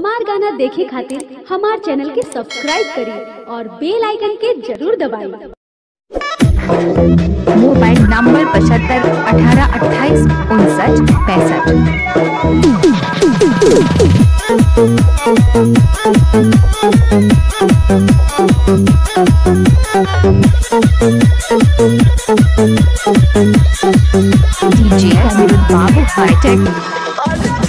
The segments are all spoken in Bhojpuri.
हमार गाना देखे खातिर हमार चैनल के सब्सक्राइब करी और बेल आइकन के जरूर दबाई मोबाइल नंबर पचहत्तर अठारह अट्ठाईस उनसठ पैंसठ डीजे अनिरुद्ध बाबू हाईटेक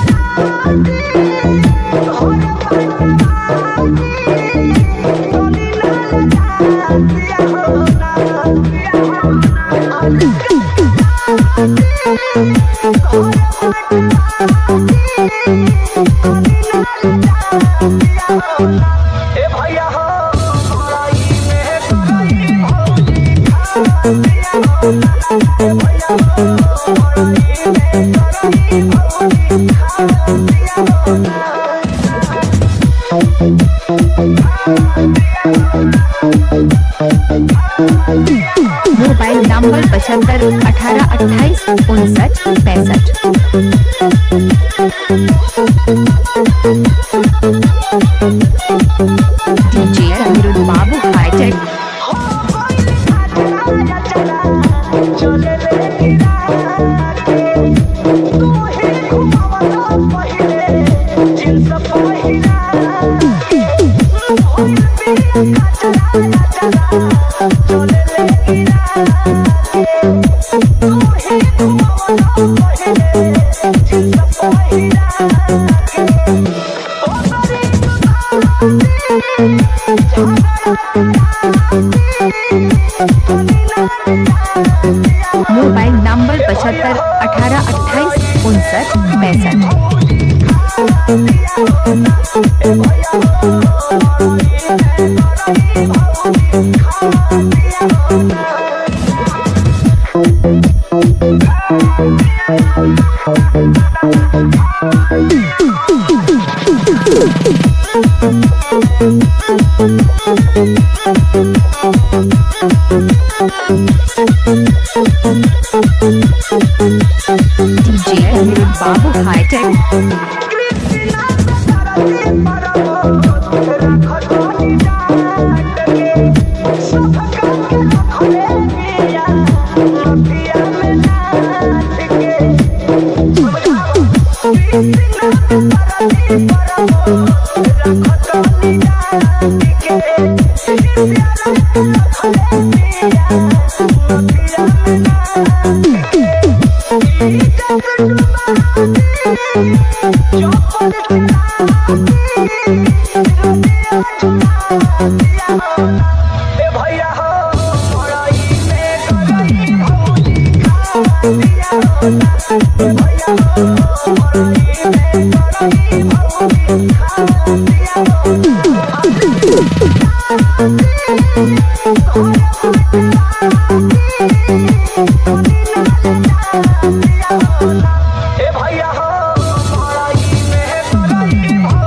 ए भैया हो लड़ाई में मोबाइल नंबर पचहत्तर अठारह अट्ठाईस उनसठ पैंसठ डीजे अनिरुद्ध बाबू हाईटेक चले ले गिरा के तू ही घुमावला पहिले जिन्स पहिरा चले ले गिरा के तू ही घुमावला पहिले जिन्स पहिरा मोबाइल नंबर पचहत्तर अठारह अट्ठाईस उनसठ पैंसठ डीजे अनिरुद्ध बाबू हाईटेक भैया हो लड़ाई में ए भैया हो लड़ाई में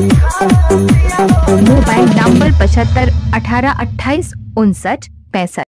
मोबाइल नंबर पचहत्तर अठारह अट्ठाईस उनसठ पैंसठ